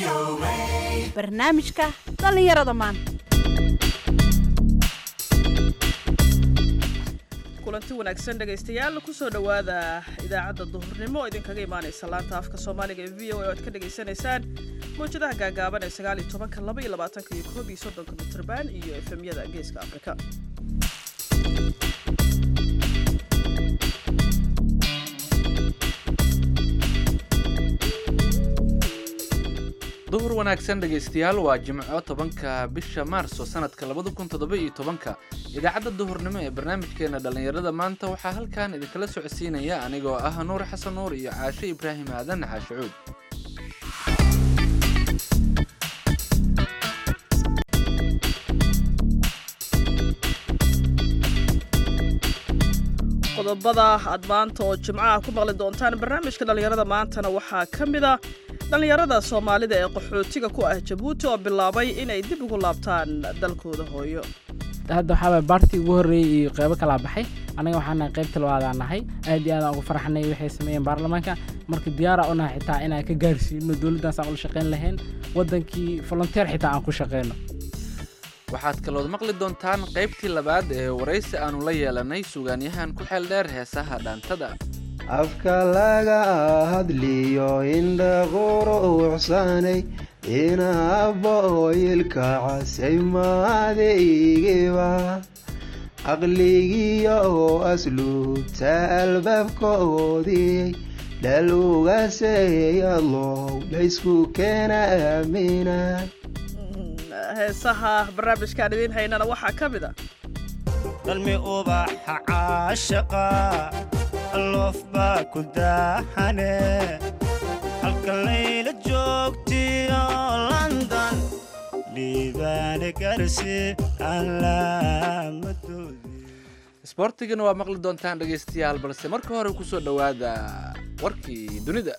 barnaamijka dhallinyarada maanta kulanti wanaagsan dhegaystayaal kusoo dhowaada idaacadda duhurnimo oo idinkaga imaanaysa laanta afka soomaaliga ee v o a oo aad ka dhagaysanaysaan mawjadaha gaagaaban ee sagaal iyo tobanka laba iyo labaatanka iyo koob iyo soddonka mitrban iyo efemyada geeska afrika duhur wanaagsan dhegaystayaal waa jimco tobanka bisha maarso sanadka labada kun toddoba iyo tobanka idaacadda duhurnimo ee barnaamijkeena dhallinyarada maanta waxaa halkan idinkala socodsiinaya anigoo ah nuur xasan nuur iyo caashe ibraahim aadan caashe cuud qodobada aad maanta oo jimcaha ku maqli doontaan barnaamijka dhallinyarada maantana waxaa ka mid a dhallinyarada soomaalida ee qaxootiga ku ah jabuuti oo bilaabay inay dib ugu laabtaan dalkooda hooyo hadda waxaaba baartii ugu horreeyey iyo qeybo kalaa baxay annaga waxaanahay qaybta labaadaan nahay aad iyo aadaan ugu farxnay waxay sameeyeen baarlamaanka marka diyaara u nahay xitaa inaan ka gaarsiino dowladdaas aan ula shaqayn lahayn waddankii volonteer xitaa aan ku shaqayno waxaad kalood maqli doontaan qaybtii labaad ee waraysi aannu la yeelanay sugaanyahan ku xeel dheer heesaha dhaantada afka laga hadliyo indha quruucsanay inaabooyilka casay maadaygiba aqligiyo asluubta albaabkoodii dhal ugaseeyalow laysku keena aamina heesaha barnaamijkaan idiin haynana waxaa ka mid a dhalmi ubaxa caashaqa loof baa ku daaxane halka layla joogtiyo london liibaane garsi aan laamadoodi isboortigana waa maqli doontaan dhegaystayaal balse marka hore ku soo dhowaada warkii dunida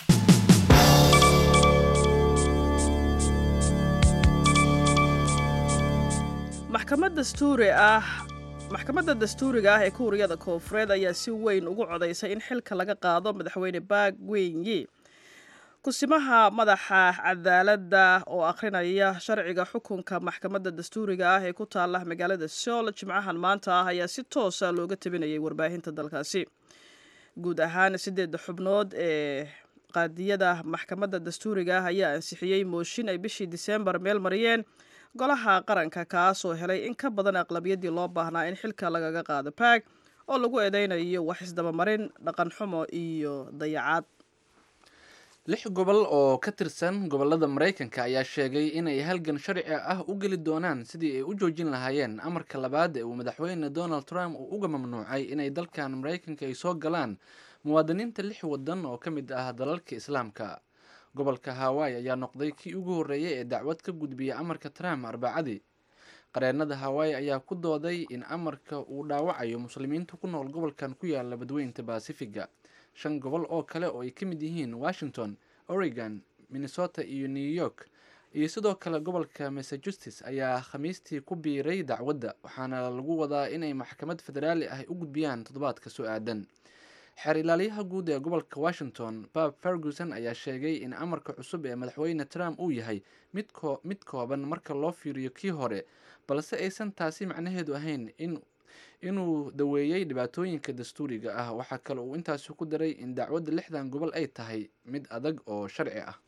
maxkamad dastuuri ah maxkamadda dastuuriga ah ee kuuriyada koonfureed ayaa si weyn ugu codaysay in xilka laga qaado madaxweyne baak wenyi kusimaha madaxa cadaaladda oo akhrinaya sharciga xukunka maxkamadda dastuuriga ah ee ku taala magaalada sool jimcahan maanta ah ayaa si toosa looga tabinayay warbaahinta dalkaasi guud ahaan sideedda xubnood ee qaadiyada maxkamadda dastuuriga ah ayaa ansixiyey mooshin ay bishii diseembar meel mariyeen golaha qaranka kaasoo helay in ka badan aqlabiyadii loo baahnaa in xilka lagaga qaado baag oo lagu eedeynayo wax isdabamarin dhaqan xumo iyo dayacaad lix gobol oo ka tirsan gobollada maraykanka ayaa sheegay inay halgan sharci ah u geli doonaan sidii ay u joojin lahaayeen amarka labaad ee uu madaxweyne donald trump uu uga mamnuucay inay dalkan maraykanka ay soo galaan muwaadiniinta lix waddan oo ka mid ah dalalka islaamka gobolka hawaii ayaa noqday kii ugu horreeyay ee dacwad ka gudbiya amarka trump arbacadii qareennada hawaii ayaa ku dooday in amarka uu dhaawacayo muslimiinta ku nool gobolkan ku yaala badweynta basifiga shan gobol oo kale oo ay ka mid yihiin washington oregon minnesota iyo new york iyo sidoo kale gobolka massachusetts ayaa khamiistii ku biiray dacwadda waxaana lagu wadaa inay maxkamad federaali ah u gudbiyaan toddobaadka soo aadan xeer ilaalyaha guud ee gobolka washington bab ferguson ayaa sheegay in amarka cusub ee madaxweyne trump uu yahay mid kooban marka loo fiiriyo kii hore balse aysan taasi macnaheedu ahayn inuu daweeyey dhibaatooyinka dastuuriga ah waxaa kale uu intaasi ku daray in dacwadda lixdan gobol ay tahay mid adag oo sharci ah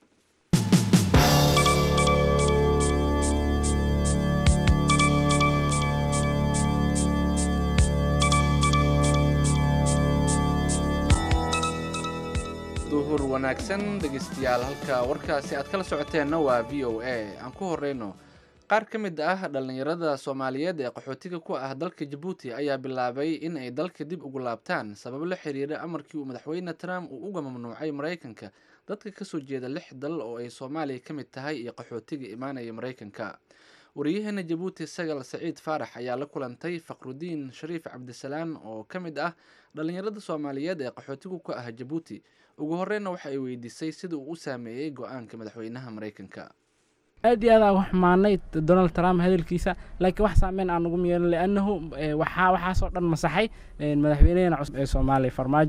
duhur wanaagsan dhegeystayaal halka warkaasi aad kala socoteenna waa v o a aan ku horeyno qaar ka mid ah dhallinyarada soomaaliyeed ee qaxootiga ku ah dalka jabuuti ayaa bilaabay in ay dalka dib ugu laabtaan sabab la xiriira amarkii uu madaxweyne trump uu uga mamnuucay maraykanka dadka kasoo jeeda lix dal oo ay soomaaliya ka mid tahay iyo qaxootiga imaanaya maraykanka wariyaheena jabuuti sagal saciid faarax ayaa la kulantay faqrudiin shariif cabdisalaan oo ka mid ah dhallinyarada soomaaliyeed ee qaxootigu ka ah jabuuti ugu horeyna waxa ay weydiisay sida uu u saameeyey go-aanka madaxweynaha maraykanka aad iyo aad aan u xumaanay donald trump hadalkiisa laakiin wax saameyn aan ugu yeelan liannahu waxaa waxaasoo dhan masaxay madaxweynaheena cusub ee soomaaliya farmaajo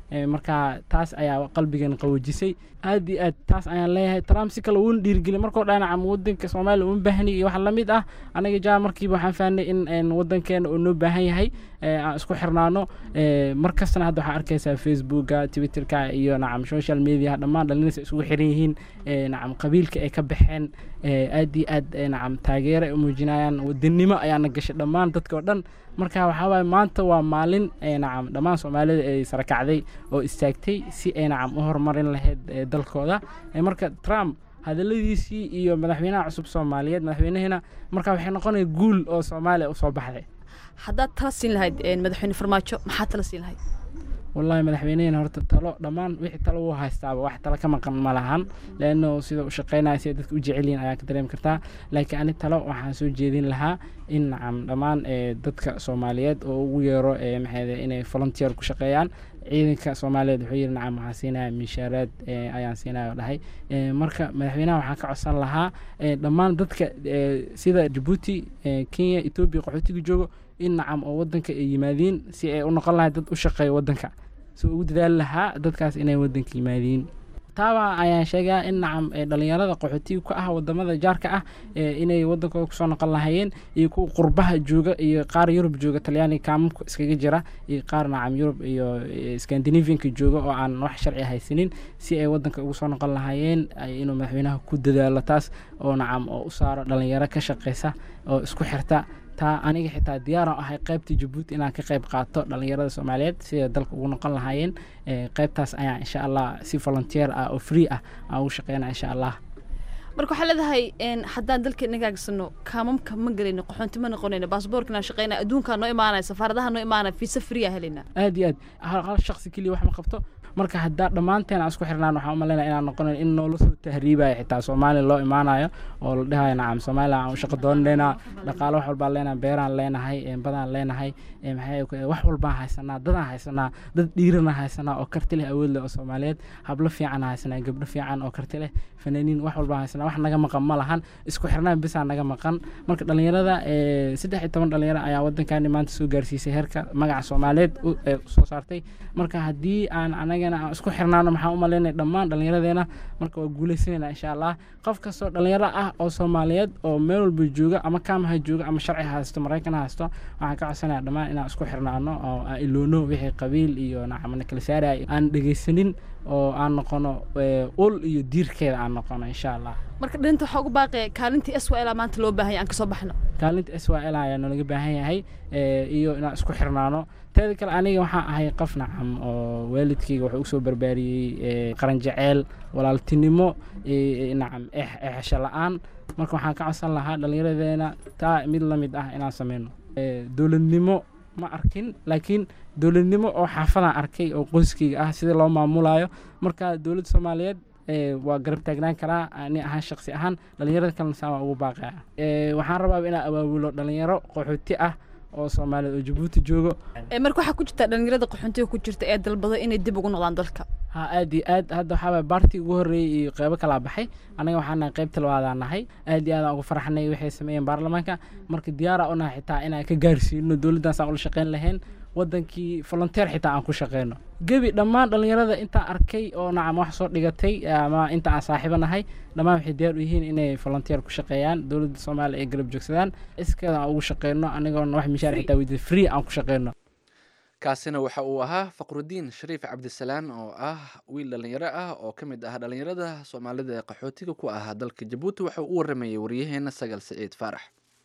marka taas ayaa qalbigan qawoojisay aad iyo aad taas ayaan leeyahay trump si kale uuna dhiirigeliy markoo dhanacam wadanka soomaaliya uma baahni iyo wax lamid ah anaga jaa markiiba waxaan fahnay in wadankeena uu noo baahan yahay aan isku xirnaano mar kastana hadda waxaa arkaysaa facebooka twitterka iyo nacam social media dhammaan dhalinaysa isugu xiran yihiin nacam qabiilka ay ka baxeen aad iyo aad nacam taageero ay u muujinayaan wadanimo ayaana gashay dhammaan dadka oo dhan marka waxaa waaye maanta waa maalin nacam dhammaan soomaalida ay sarakacday oo istaagtay si ay nacam u horumarin lahayd dalkooda marka trump hadaladiisii iyo madaxweynaha cusub soomaaliyeed madaxweynahina marka waxay noqonaya guul oo soomaaliya usoo baxday haddaad tala siin lahayd madaxweyne farmaajo maxaad tala siin lahayd wallahi madaxweynehina horta talo dhammaan wixii talo uu haystaaba wax talo ka maqan ma lahan leanno sida u shaqeynaya sida dadka u jecel yihin ayaa ka dareemi kartaa laakiin ani talo waxaan soo jeedin lahaa in nacam dhammaan dadka soomaaliyeed oo ugu yeero maxayde inay volunteer ku shaqeeyaan ciidanka soomaaliyeed wuxuu yidhi nacam waxaan siinaya minshaaraad ayaan siinaya oo dhahay marka madaxweynaha waxaan ka codsan lahaa dhammaan dadka sida jabuuti kenya etoobiya qaxootiga joogo in nacam oo wadanka ay yimaadiin si ay u noqon lahay dad u shaqeeya wadanka si ugu dadaali lahaa dadkaas inay wadanka yimaadiin taaba ayaan sheegaa in nacam dhalinyarada qaxootiga ka ah wadamada jaarka ah inay wadankooda kusoo noqon lahayeen iyo kuwa qurbaha jooga iyo qaar yurub jooga talyaaniga kaamamka iskaga jira iyo qaar nacam yurub iyo scandinavianka jooga oo aan wax sharci haysanin si ay wadanka ugu soo noqon lahayeen inuu madaxweynaha ku dadaalo taas oo nacam oo u saaro dhalinyaro ka shaqeysa oo isku xirta taa aniga xitaa diyaaran ahay qaybta jabuuti inaan ka qayb qaato dhalinyarada soomaaliyeed siday dalka ugu noqon lahaayeen qaybtaas ayaan insha allah si volunteer ah oo free ah aan ugu shaqeyna insha allah marka waxaa leedahay haddaan dalka nagaagsano kaamamka ma gelayno qaxoonti ma noqonayno baasboorkana shaqeyna adduunkaa noo imaanaya safaaradaha noo imaanaya fiisa free a helayna aad iyo aad hal shaqsi keliya wax ma qabto marka haddaa dhammaanteen aan isku xirnaan waxaan umaleynaya inaan noqonayn in noola soo tahriibayo xitaa soomaaliya loo imaanayo oo la dhahayo nacam soomaaliya aan u shaqo doonanayna dhaqaalo wax walbaan leenahay beeraan leenahay badaan leenahay maxay wax walbaan haysanaa dadaan haysanaa dad dhiirana haysanaa oo karti leh awood leh oo soomaaliyeed hablo fiican haysanaa gabdho fiican oo karti leh fanaaniin wax walbaan haysanaa wax naga maqan ma lahan isku xirnaan bisaa naga maqan marka dhalinyarada saddex iyo toban dhalinyaro ayaa wadankaani maanta soo gaarsiisay heerka magaca soomaaliyeed soo saartay marka haddii aan anagana aan isku xirnaano maxaan u malaynaya dhammaan dhallinyaradeena marka waa guuleysanayna insha allah qof kastoo dhalinyaro ah oo soomaaliyeed oo meel walba jooga ama kaamaha jooga ama sharci haysto maraykan haysto waxaan ka codsanaya dhammaan inaan isku xirnaano oo aan iloono wixii qabiil iyo nacamana kala saaraya aan dhegeysanin oo aan noqono ul iyo diirkeeda aan noqono insha allah marka dhalinta waxaa ugu baaqaya kaalintii s l maanta loo baahanya aan kasoo baxno kaalinta s y l ayaa nalaga baahan yahay iyo inaan isku xirnaano teeda kale aniga waxaan ahay qof nacam oo waalidkayga wuxuu usoo barbaariyey qaran jaceyl walaaltinimo nacam exesho la-aan marka waxaan ka codsan lahaa dhallinyaradeena taa mid la mid ah inaan sameyno dowladnimo ma arkin laakiin dowladnimo oo xaafadaan arkay oo qoyskayga ah sida loo maamulayo marka dowladda soomaaliyeed waa garab taagnaan karaa ani ahaan shaqsi ahaan dhalinyarada kalena saa waa ugu baaqaya waxaan rabaa inaan abaabulo dhalinyaro qaxooti ah oo soomaaliyeed oo jabuuti joogo marka waxaa ku jirta dhalinyarada qaxoontiga ku jirta ee dalbado inay dib ugu noqdaan dalka ha aad iyo aad hadda waxaa waay baartii ugu horreeyey iyo qeybo kalaa baxay anaga waxaa nahay qaybta labaadaan nahay aad iyo aadaan ugu farxanay waxay sameeyeen baarlamaanka marka diyaara u nahay xitaa inaan ka gaarsiino dowladdaas aan ula shaqeyn lahayn wadankii volunteer xitaa aan ku shaqeyno gebi dhammaan dhalinyarada intaan arkay oo nacam wax soo dhigatay ama inta aan saaxiibo nahay dhammaan waxay diyaar u yihiin inay volunteer ku shaqeeyaan dowladda soomaaliya ay garab joogsadaan iskeeda aan ugu shaqeyno anigoona wax mishaar xitaa weydiya free aan ku shaqeyno kaasina waxa uu ahaa faqrudiin shariif cabdisalaan oo ah wiil dhalinyaro ah oo ka mid ah dhalinyarada soomaalida ee qaxootiga ku ahaa dalka jabuuti waxa uu u waramayay waryaheena sagal siciid faarax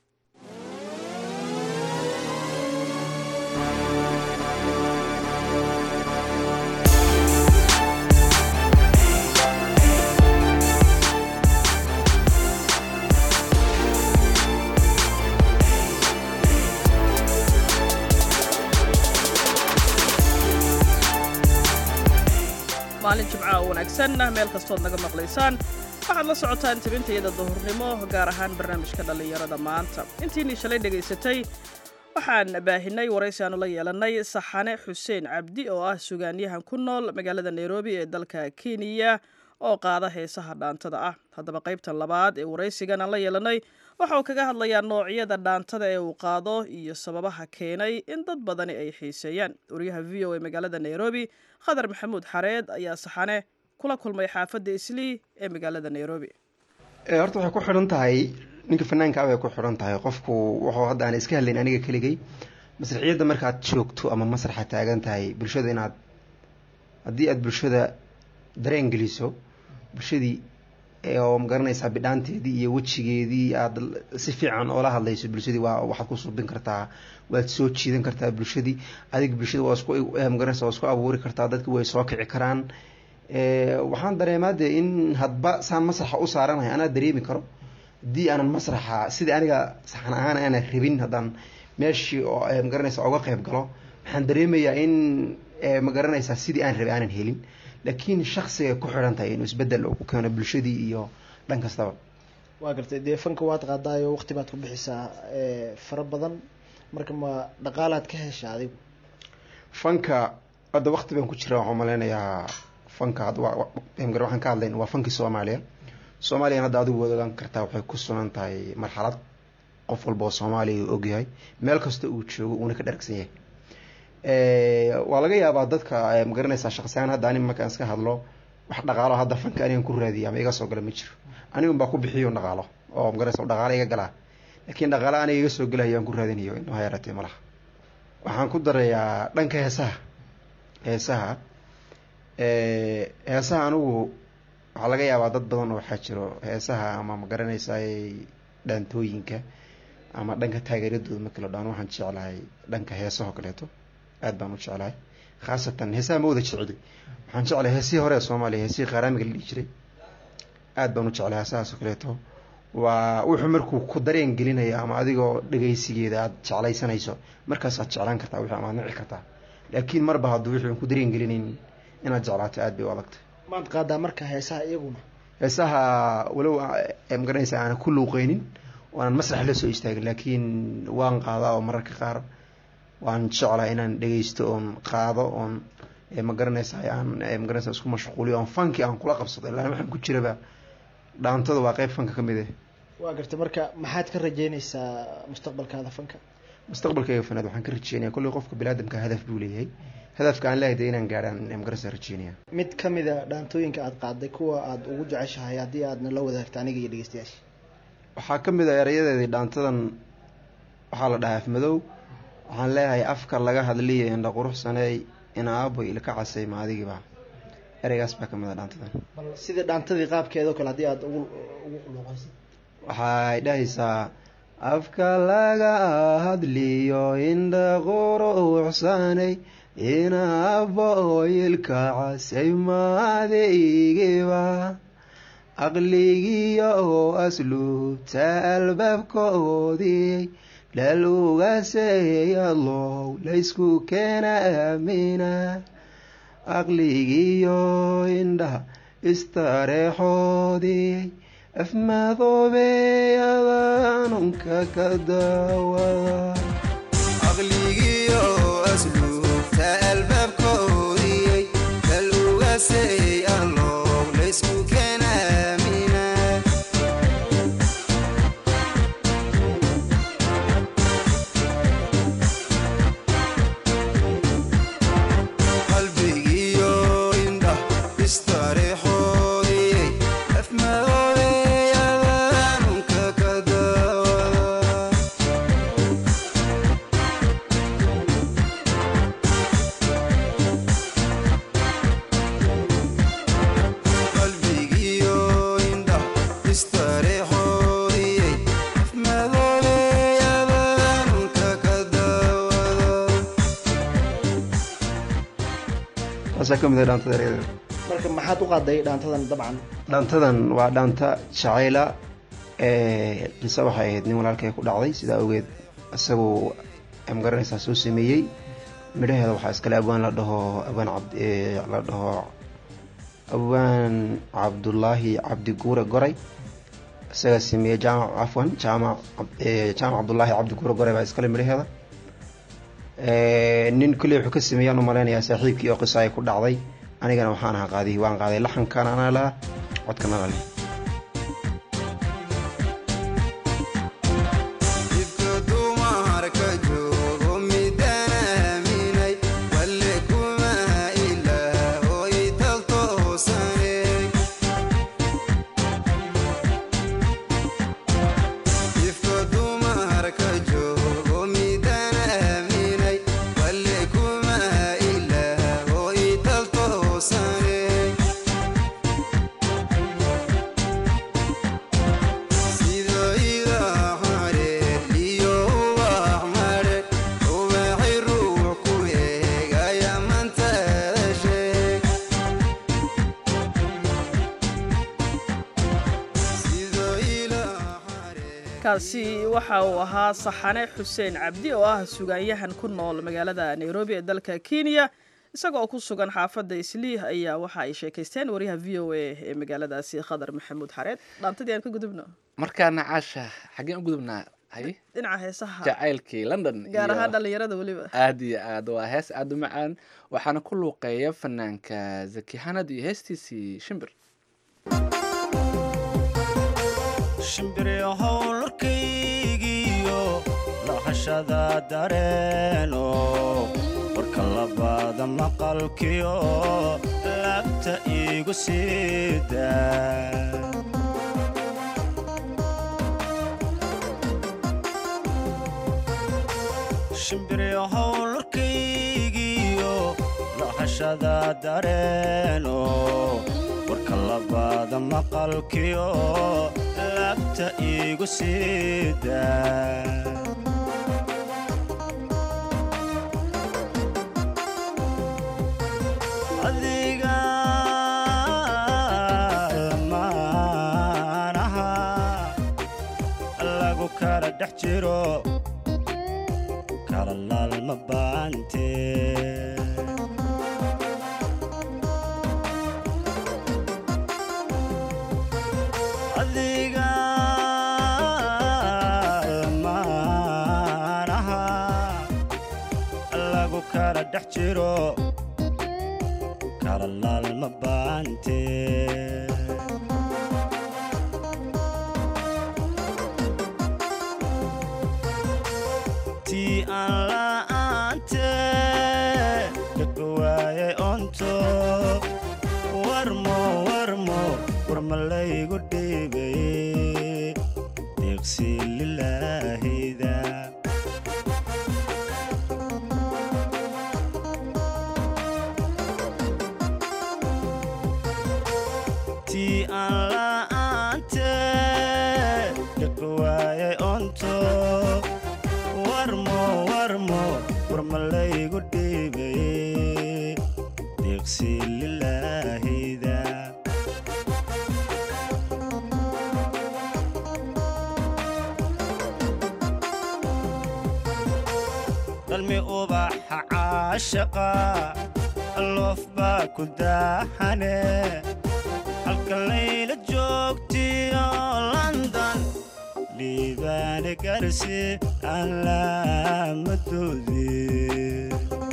maalin jimca oo wanaagsan meel kastood naga maqlaysaan waxaad la socotaan tabintayada duhurnimo gaar ahaan barnaamijka dhallinyarada maanta intiinii shalay dhegaysatay waxaan baahinay waraysi aanu la yeelanay saxane xuseen cabdi oo ah sugaanyahan ku nool magaalada nairobi ee dalka kenya oo qaada heesaha dhaantada ah haddaba qaybtan labaad ee waraysigan aan la yeelanay waxa uu kaga hadlayaa noocyada dhaantada ee uu qaado iyo sababaha keenay in dad badani ay xiiseeyaan wariyaha v o a magaalada nairobi khadar maxamuud xareed ayaa saxane kula kulmay xaafadda islii ee magaalada nairobi horta waxay ku xidhan tahay ninka fanaanka bay ku xidhan tahay qofku wuxuu hadda aan iska hadlayn aniga keligay masraxiyadda markaad joogto ama masraxa taagan tahay bulshada inaad haddii aada bulshada dareen geliso bulshadii oo magaranaysaa bidhaanteedii iyo wejigeedii aada si fiican oola hadlayso bulshadii waa waxaad ku subin kartaa waad soo jiidan kartaa bulshadii adig bulshada waa isku magaranaysa waa isku abuuri kartaa dadki way soo kici karaan waxaan dareemaa dee in hadba saan masraxa u saaranahay anaa dareemi karo haddii aanan masraxa sidii aniga saxan ahaan aanan rabin haddaan meeshii oo magaranaysa uga qeyb galo waxaan dareemayaa in magaranaysaa sidii aan rabay aanan helin laakiin shaksiga ku xidhan tahay inuu isbedel ku keeno bulshadii iyo dhan kastaba waa gartay dee fanka waad qaadaayo waqti baad ku bixisaa fara badan marka ma dhaqaalaad ka hesha adigu fanka hadda waqti baan ku jira waxaan malaynayaa fanka waxaan ka hadlayn waa fankii soomaaliya soomaaliyana hadda adigu waad ogaan kartaa waxay ku sugan tahay marxalad qof walba oo soomaaliya uu ogyahay meel kasta uu joogo uuna ka dharagsan yahay waa laga yaabaa dadka magaranaysaa shaqsiyahaan hadda anig markaan iska hadlo wax dhaqaalo hadda fanka anigan ku raadiya ama iga soo gala ma jiro anigun baa ku bixiyo dhaqaalo oo magaranaysa dhaqaalo iga galaa laakiin dhaqaalo aniga iga soo galayo aan ku raadinayo inuu hayaratay malaha waxaan ku darayaa dhanka heesaha heesaha heesaha anigu waxaa laga yaabaa dad badan oo waxaa jiro heesaha ama magaranaysaay dhaantooyinka ama dhanka taageeradooda markii la dhaan waxaan jeclahay dhanka heesahoo kaleeto aad baan u jeclahay khaasatan heesaha ma wada jecli waxaan jeclahay heesihii hore ee soomaaliya heesihii qaaraamiga la dhihi jiray aad baan u jeclahay heesahaasoo kaleeto waa wuxuu markuu ku dareen gelinaya ama adigoo dhegaysigeeda aada jeclaysanayso markaasaad jeclaan kartaa wixii amaad nici kartaa laakiin marba hadduu wixii ku dareen gelinayn inaad jeclaato aad bay u adagtay maad qaadaa marka heesaha iyaguna heesaha walow magaranaysa aanan ku luuqeynin waanan masrax la soo istaagin laakiin waan qaadaa oo mararka qaar waan jeclaa inaan dhegeysto oon qaado oon magaranaysa aan magaranaysa isku mashquuliyo oon fanki aan kula qabsado ilaa waxaan ku jiraba dhaantada waa qeyb fanka ka mid ah waa gartay marka maxaad ka rajeynaysaa mustaqbalkaada fanka mustaqbalkayga fanaad waxaan ka rajeynaya kolley qofka biniaadamka hadaf buu leeyahay hadafka aan leehay de inaan gaadhaan magaranaysa rajeynaya mid kamid a dhaantooyinka aada qaaday kuwa aada ugu jeceshahay haddii aadna la wadaagto aniga iyo dhegeystayaasha waxaa ka mid a erayadeedii dhaantadan waxaa la dhahaa afmadow waxaan leeyahay afka laga hadliya indha quruxsaneey inaabo ilka casay maadigiiba ereygaas baa ka mid a dhaantadan bal sidii dhaantadii qaabkeeda o kale haddii aada ugu ugu luuqaysa waxay dhahaysaa afka laga hadliyo indha quruxsanay inaabo ilka casay maadigiiba aqligiyo asluubta albaabkoodii lalugaseeyalow laysku keena aamina aqligiyo indhaha istareexoodii afmadoobeyadanunka ka daawada aqligiyo asluubta albaabkoodii lalugaseeyalow laysku keena aamina qalbigiyo indha istareexoodii afmadoobeyadanunka ka daawada qalbigiyo indha istareexoodii afmadoobeyadanunka ka daawada taasaa ka mid ah dhaantada ereyada marka maxaad u qaaday dhaantadan dabcan dhaantadan waa dhaanta jacayla qiso waxay ahayd nin walaalkay ku dhacday sidaa awgeed isaguu magaranaysaa soo sameeyey midhaheeda waxaa iskale abwaan la dhaho abwaan cabd la dhaho abwaan cabdullaahi cabdi guure goray isagaa sameeyey jaamac cafwan jaamac jaamac cabdullaahi cabdi guure goray baa iskale midhaheeda nin kolley wuxuu ka sameeyaan u malaynayaa saaxiibkii oo qiso ay ku dhacday anigana waxaan ahaa qaadihii waan qaaday laxankan anaa laha codkan anaa leh Ifka dumarka joogo midaan aaminay walle kuma ilaahoy taltoosane ifka dumarka joogo midaan aaminay walle kuma ilaahoy taltoosane sida idaa hareer iyo ubax madhe ubaxi ruux ku eegaya mantada sheeg sida ilaa hareer kaasi waxa uu ahaa saxane xuseen cabdi oo ah sugaanyahan ku nool magaalada nairobi ee dalka kenya isagoo ku sugan xaafadda isliih ayaa waxa ay sheekaysteen wariyaha v o a ee magaaladaasi khadar maxamuud xareed dhaantadii aan ka gudubno markaana caasha xaggeen u gudubnaa hay dhinaca heesaha jacaylkii london gaar iyo- ahaan dhalinyarada weliba aad iyo aad waa hees aad u macaan waxaana ku luuqeeya fanaanka zaki xanad iyo heestiisii shimbir shimbiryo howlarkaygiyo lahashada dareeno warka labaada maqalkiyo laabta iigu siida shimbiryo howlarkaygiyo lahashada dareeno warka labaada maqalkiyo laabta iigu siida adiga lamaanaha lagu kala dhex jiro kala laalma baante adiga lamaanaha lagu kala dhex jiro kala laalma baante tii aan la'aante dhaka waayay onto warmo warmo warma laygu dhiibay deeqsi lilaahida tii aan la'aante dhaka waayay onto warmo warmo warma laygu dhiibay deeqsi lilaahida dalmi ubaxa caashaqa loof baa ku daaxane halka layla joogtiyo london dhiibaane garsi aan laamadoodii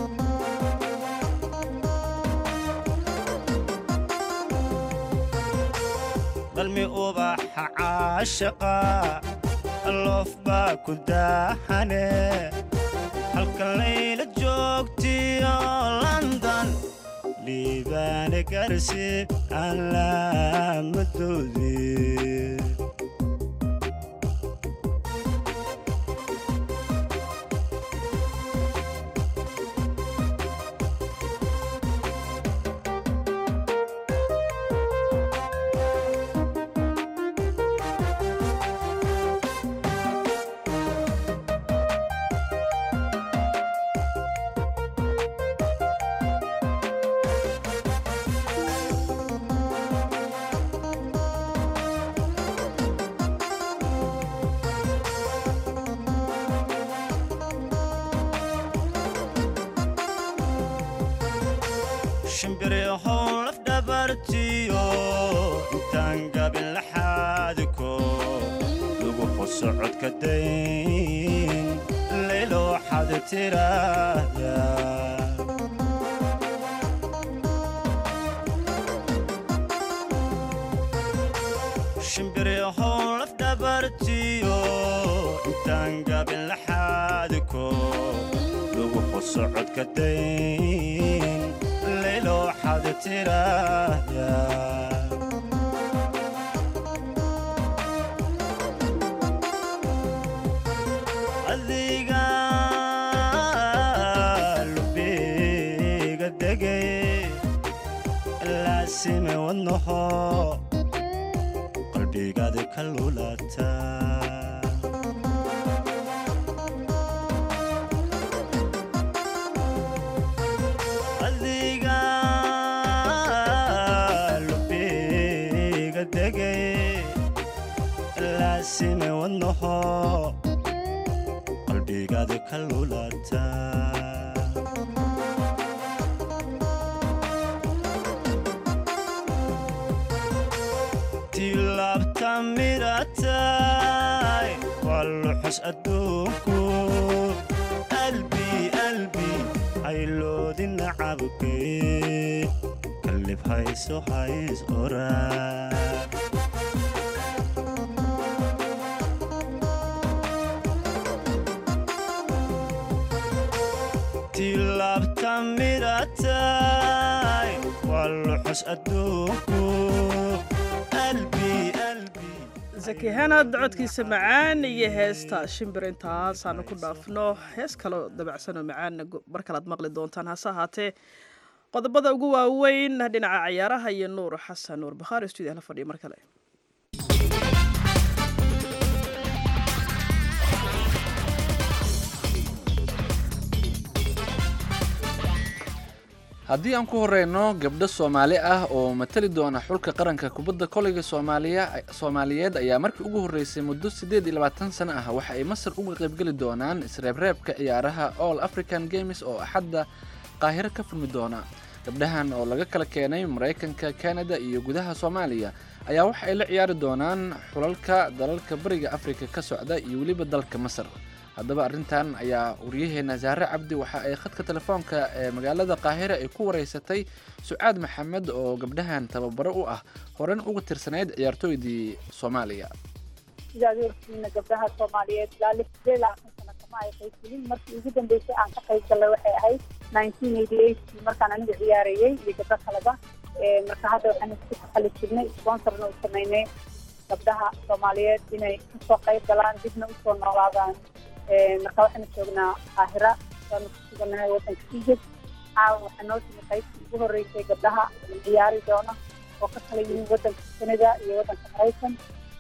dalmi ubaxa caashaqa loof baa ku daaxane halka layla joogtiyo london dhiibaane garsi aan laamadoodii shimbiryahow laf dhabartiyo intaan gabin laxaadiko lagu xuso codka dayn laylo waxaad tiraahdaa biryahow lafdhabartiyo intaan gabin laxaadiko lagu xusocodka dayn layloo xada tiraahda adiga lubiga degay laasime wadnaho qalbigaadi ka lulata adiga lubiga degay laasime wadnaho qalbigaadi ka lulata tilaabta miratay waa luxus adduunku albi albi hayloodi nacabkay kallib hayso hays oraa tilaabta miratay waa luxus adduunku albi albi zaki hanad codkiisa macaan iyo heesta shimbir intaasaanu ku dhaafno hees kaleo dabacsanoo macaanna mar kalead maqli doontaan hase ahaatee qodobada ugu waaweyn dhinaca cayaaraha iyo nuur xasan nuur bakhaari stuudiah la fadhiya mar kale haddii aan ku horeyno gabdho soomaali ah oo matali doona xulka qaranka kubadda koleyga soomaaliya soomaaliyeed ayaa markii ugu horreysay muddo siddeed iyo labaatan sano ah waxa ay masar uga qaybgeli doonaan isreebreebka ciyaaraha all african games oo axadda qaahiro ka furmi doona gabdhahan oo laga kala keenay maraykanka kanada iyo gudaha soomaaliya ayaa waxa ay la ciyaari doonaan xulalka dalalka bariga afrika ka socda iyo weliba dalka masar haddaba arrintan ayaa waryaheena saare cabdi waxa ay khadka telefoonka ee magaalada qaahire ay ku wareysatay sucaad maxamed oo gabdhahan tababaro u ah horan uga tirsanayd ciyaartooydii soomaaliya sidaad warkiina gabdhaha soomaaliyeed ilaa lix sideed labaatan sano kama ay qaybgelin markii ugu dambeysay aan ka qayb gallay waxay ahayd nineteen eighty eight markaan aniga ciyaarayey iyo gabdho kaleba marka hadda waxaan isku taxali jirnay sponsorna u sameynay gabdhaha soomaaliyeed inay kasoo qayb galaan dibna usoo noolaadaan marka waxaanu joognaa qaahira waanu ku suganahay waddanka egypt caawa waxaa noo timi qaybtii ugu horreysay gabdhaha ciyaari doona oo ka kala yihiin waddanka kanada iyo waddanka maraykan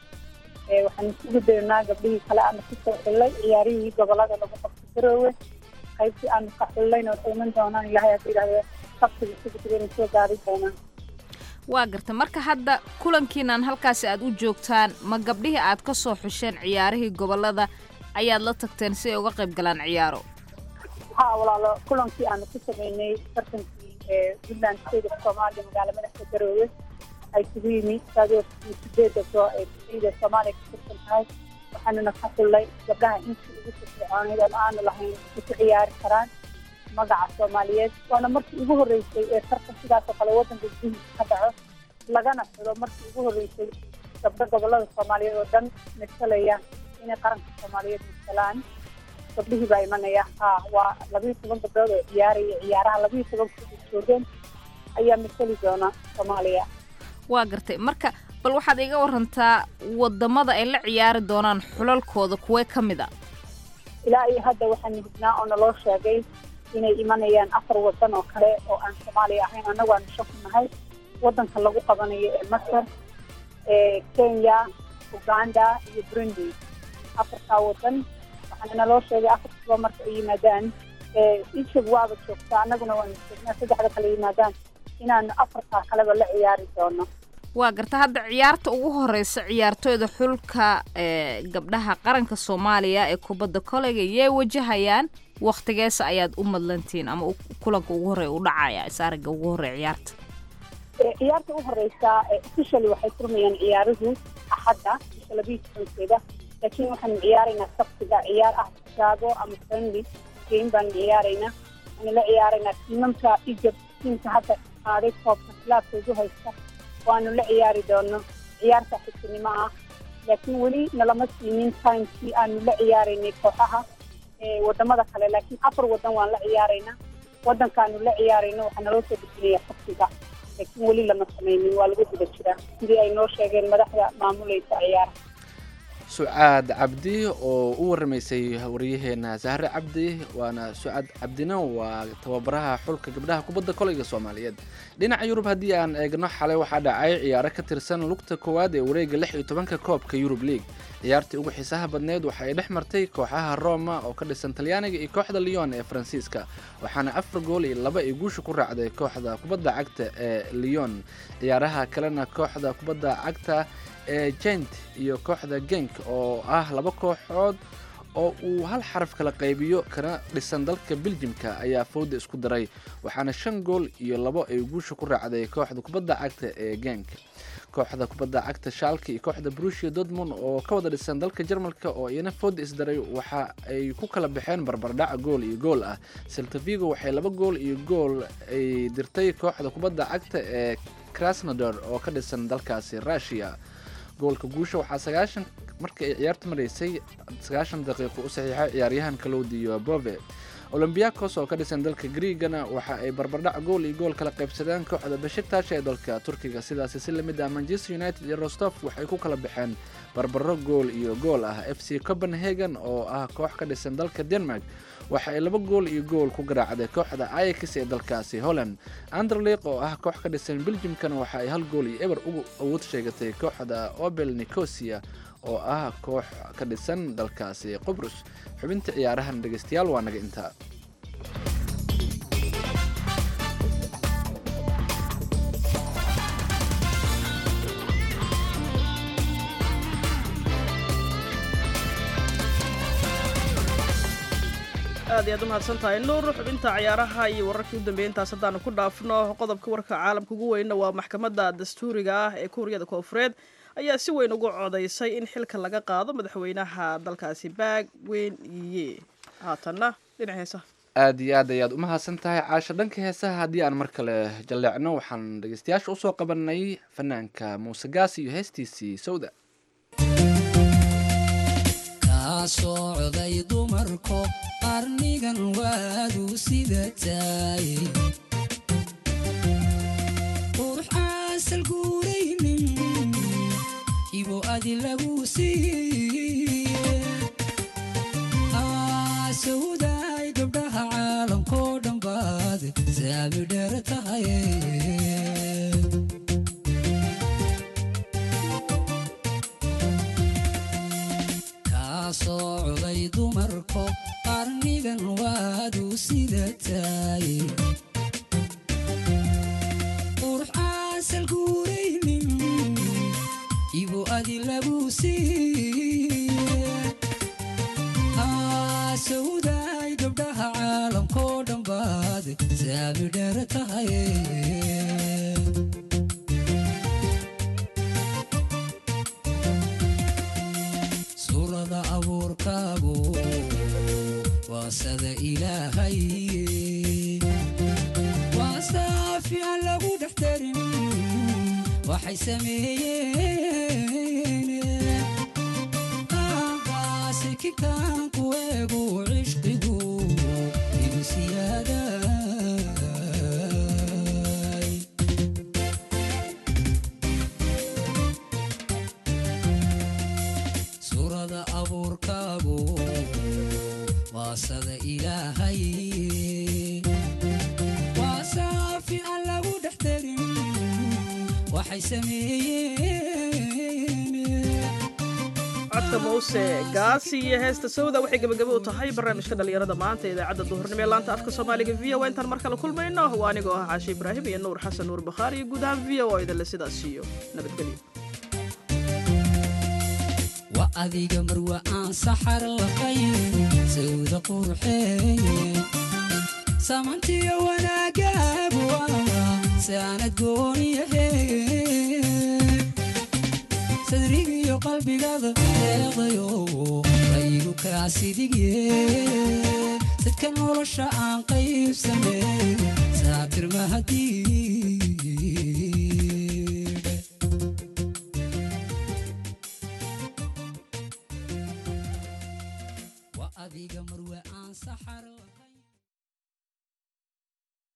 waxaanu isugu daynaa gabdhihii kale aanu kusoo xillay ciyaarihii gobolada lagu qabto garoowe qaybtii aanu ka xillayna waxay iman doonaan ilaahay hadda yidhahde sabtiga isugu digayna soo gaari doonaan waa garta marka hadda kulankiinan halkaasi aad u joogtaan ma gabdhihii aad ka soo xusheen ciyaarihii gobolada ayaad la tagteen si ay uga qayb galaan ciyaaro ha walaalo kulankii aanu ku sameynay tartankii puntland state of soomaaliya magaala madaxda garoowe ay isugu yimi saadoo sideeda soo ay bixiyada soomaaliya ka tirsan tahay waxaanuna ka xullay gabdhaha intii ugu firfircooneyd oo aanu lahayn ku ciyaari karaan magaca soomaaliyeed waana markii ugu horreysay ee tartan sidaas oo kale waddanka gudihiisa ka dhaco lagana xulo markii ugu horreysay gabdho gobolada soomaaliyeed oo dhan masalaya inay qaranka soomaaliyeed masalaan gabdhihii baa imanaya ha waa labiyo toban gabdhood oo ciyaaraya ciyaaraha labiyo toban kuda joogeen ayaa masali doona soomaaliya waa gartay marka bal waxaad iga warantaa wadamada ay la ciyaari doonaan xulalkooda kuwee ka mid a ilaa iyo hadda waxaanu hubnaa oo naloo sheegay inay imanayaan afar wadan oo kale oo aan soomaaliya ahayn annagu aanu shan ku nahay waddanka lagu qabanayo ee masar ee kenya uganda iyo burundi afartaa wadan waxaana naloo sheegay afartaba marka ay yimaadaan egypt waaba joogtaa annaguna waanu joognaa saddexda kale yimaadaan inaanu afartaa kaleba la ciyaari doono waa garta hadda ciyaarta ugu horeysa ciyaartooyda xulka ee gabdhaha qaranka soomaaliya ee kubadda koleyga yay wajahayaan wakhtigeesa ayaad u madlantiin ama kulanka ugu horreeya u dhacaya isaariga ugu horreeya ciyaarta ciyaarta u horeysa officially waxay furmayaan ciyaaruhu axadda bisha labiyo tobankeeda laakiin waxaanu ciyaaraynaa sabtiga ciyaar ah chicago ama friendly game baanu ciyaaraynaa waxaanu la ciyaaraynaa tiimamka egypt tiimka hadda qaaday koobka khilaafka ugu haysta waanu la ciyaari doono ciyaarta xigtinimo ah laakiin weli nalama siinin timekii aanu la ciyaaraynay kooxaha ee wadamada kale laakiin afar wadan waan la ciyaaraynaa wadankaanu la ciyaarayno waxaa naloo soo dejinaya xabsiga laakiin weli lama samaynin waa lagu guda jiraa sidii ay noo sheegeen madaxda maamulaysa ciyaaraha sucaad cabdi oo u waramaysay wariyaheena sahre cabdi waana sucaad cabdina waa tababaraha xulka gabdhaha kubadda koleyga soomaaliyeed dhinaca yurub haddii aan eegno xalay waxaa dhacay ciyaaro ka tirsan lugta koowaad ee wareega lix iyo tobanka koobka yurub league ciyaartii ugu xiisaha badneed waxa ay dhex martay kooxaha roma oo ka dhisan talyaaniga iyo kooxda lyon ee faransiiska waxaana afar gool iyo laba ay guusha ku raacday kooxda kubadda cagta ee lyon ciyaaraha kalena kooxda kubadda cagta ee jent iyo kooxda genk oo ah laba kooxood oo uu hal xaraf kala qaybiyo kana dhisan dalka beljimka ayaa fowda isku daray waxaana shan gool iyo labo ay guusha ku raacday kooxda kubadda cagta ee genk kooxda kubadda cagta shaalka iyo kooxda brusia dortmund oo ka wada dhisan dalka jarmalka oo iyana fooda isdaray waxa ay ku kala baxeen barbardhac gool iyo gool ah seltavigo waxay laba gool iyo gool ay dirtay kooxda kubadda cagta ee krasnodor oo ka dhisan dalkaasi russia goolka guusha waxaa sagaashan markii ay ciyaarta maraysay sagaashan daqiiqo u saxiixay ciyaaryahan kalowdiyo bove olombiakos oo ka dhisan dalka griigana waxa ay barbardhac gool iyo gool kala qaybsadeen kooxda bashiktash ee dalka turkiga sidaasi si lamid ah manchester united iyo rostov waxay ku kala baxeen barbaro gool iyo gool ah f c copenhagen oo ah koox ka dhisan dalka denmark waxa ay laba gool iyo gool ku garaacday kooxda ayax ee dalkaasi holland anderleq oo ah koox ka dhisan beljimkana waxa ay hal gool iyo eber ugu awood sheegatay kooxda obel nicosia oo ah koox ka dhisan dalkaasi qobrus xubinta ciyaarahan dhegeystayaal waa naga intaa aad iyo aad u mahadsan tahay nuur xubinta ciyaaraha iyo wararkii u dambeeyay intaas haddaanu ku dhaafno qodobka warka caalamka ugu weynna waa maxkamadda dastuuriga ah ee kuuriyada koofureed ayaa si weyn ugu codaysay in xilka laga qaado madaxweynaha dalkaasi baag weyn iye haatanna dhinac heesaha aad iyo aad ayaad u mahadsan tahay caasho dhanka heesaha haddii aan mar kale jalleecno waxaan dhegeystayaasha usoo qabanay fanaanka muuse gaas iyo heestiisii sawda socday dumarko qarnigan waadu sida taay qurux aasal guuraynin ibo adi lagu siiye sawdaay gabdhaha caalamkoo dhan baad saami dheer tahay socday dumarko qarnigan waadu sida taay qurux aasal guuraynin ibo adi lagu siiye sawdaay gabdhaha caalamkoo dhan baad saami dheer tahay suurada abuurkaagu waa sada ilaahay waa saafi aan lagu dhex darin waxay sameeyeen sikitaanku eegu cishqigu igu siyaaday suurada abuurkaagu waa sada ilaahay waa saafi aan lagu dhex darin waxay sameeyeen codka muuse gaasi iyo heesta sawda waxay gebagabo u tahay barnaamijka dhallinyarada maanta idaacadda duhurnimo ee laanta afka soomaaliga v o intaan mar kale kulmayno waa anigoo ah caashe ibraahim iyo nuur xasan nuur bakhaari iyo guud ahaan v o idinle sidaas siiyo nabadgelyo wa adiga marwa aan saxar laqayn sawda qurxeeye samantiyo wanaagaagu ah saanad gooniyahe sadrigiyo qalbigaada deeqdayo qaygu kaasidigye sadka nolosha aan qaybsame saatir mahadii